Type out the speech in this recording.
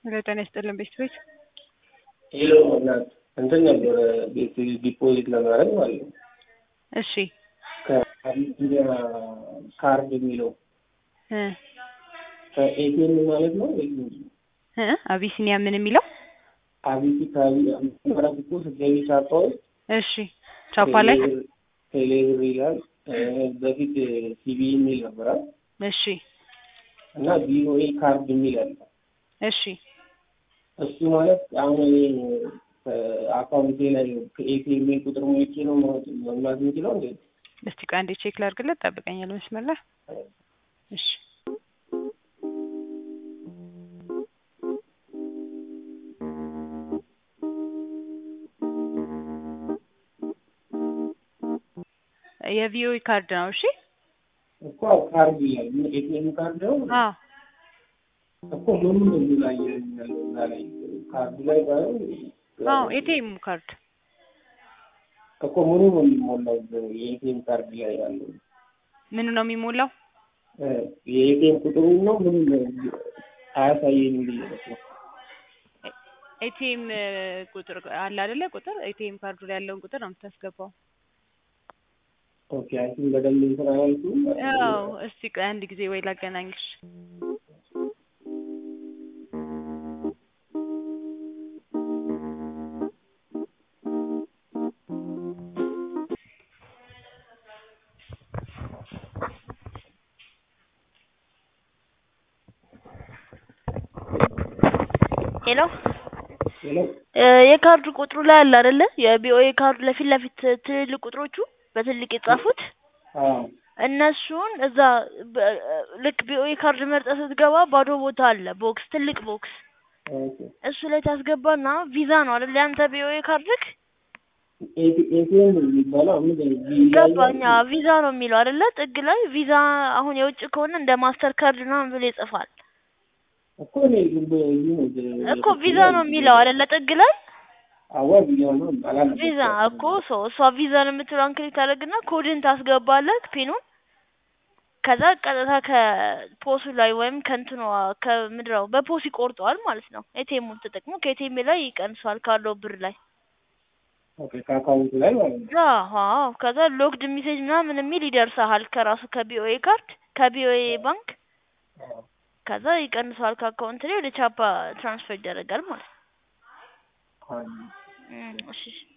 ሄሎ ጤና ይስጥልን ቤት ቤት ሄሎ እናት እንትን ነበረ ቤት ዲፖዚት ለማድረግ ማለት ነው። እሺ ከአቢሲኒያ ካርድ የሚለው እ ከኤቲኤም ማለት ነው ወይ ምንድን ነው? እ አቢሲኒያ ምን የሚለው አቢሲ ካቢ ማለት እኮ ስትገቢ ሳታውቅ እሺ ቻፓ ላይ ቴሌብር ይላል። እ በፊት ሲቢ የሚል ነበራል እሺ እና ቪኦኤ ካርድ የሚል አለ። እሺ እሱ ማለት አሁን እኔ አካውንቴ ላይ ከኤቲኤም ቁጥር ሞቼ ነው መሙላት የምችለው እንዴ? እስቲ ቆይ አንዴ ቼክ ላድርግለት። ጠብቀኛል መስመር ላይ እሺ የቪኦኤ ካርድ ነው። እሺ እኮ ካርድ ይላል። ምን ኤቲኤም ካርድ ነው አዎ እኮ ምኑ ነው እዚህ ላይ ያለው እዛ ላይ ካርዱ ላይ ባይሆን አዎ ኤቲኤም ካርድ እኮ ምኑ ነው የሚሞላው የኤቲኤም ካርድ ላይ ያለው ምኑ ነው የሚሞላው? እ የኤቲኤም ቁጥሩ ነው ምኑ ነው አያሳየኝም ብዬ ነው። ኤቲኤም ቁጥር አለ አይደለ? ቁጥር ኤቲኤም ካርዱ ላይ ያለውን ቁጥር ነው የምታስገባው። ኦኬ አንቺን በደንብ እንትን አላልኩም። አዎ እስቲ ቆይ አንድ ጊዜ ወይ ላገናኝሽ። ሄሎ ሄሎ እ የካርድ ቁጥሩ ላይ አለ አይደለ? የቢኦኤ ካርዱ ለፊት ለፊት ትልልቅ ቁጥሮቹ በትልቅ የጻፉት አዎ እነሱን እዛ በ- ልክ ቢኦኤ ካርድ መርጠህ ስትገባ ባዶ ቦታ አለ፣ ቦክስ ትልቅ ቦክስ። ኦኬ እሱ ላይ ታስገባና ቪዛ ነው አይደል ያንተ ቢኦኤ ካርድክ? ኤቲ- ኤቲኤም የሚባለው ምንድን ነው? ቪ- ገባኛ ቪዛ ነው የሚለው አይደለ? ጥግ ላይ ቪዛ አሁን የውጭ ከሆነ እንደ ማስተር ካርድ ምናምን ብሎ ይጽፋል እኮ እኔ ዝም ብሎ እዚህ ነው እኮ ቪዛ ነው የሚለው አይደለ? ጥግ ላይ አዋ ቪዛ ነው አላለም። ቪዛ እኮ ሰው እሷ ቪዛን የምትለውን ክሊክ ታደርግና ኮድን ታስገባለህ ፒኑን ከዛ ቀጥታ ከፖሱ ላይ ወይም ከእንትኗ ከምድረው በፖስ ይቆርጠዋል ማለት ነው። ኤቲኤሙን ተጠቅሞ ከኤቲኤም ላይ ይቀንሷል ካለው ብር ላይ ኦኬ ከአካውንቱ ላይ ማለት ነው። አዎ ከዛ ሎክድ ሜሴጅ ምናምን የሚል ይደርሰሃል ከራሱ ከቢኦኤ ካርድ ከቢኦኤ ባንክ አዎ። ከዛ ይቀንሰዋል ከአካውንት ላይ ወደ ቻፓ ትራንስፈር ይደረጋል ማለት ነው። አዎ። እም፣ እሺ እሺ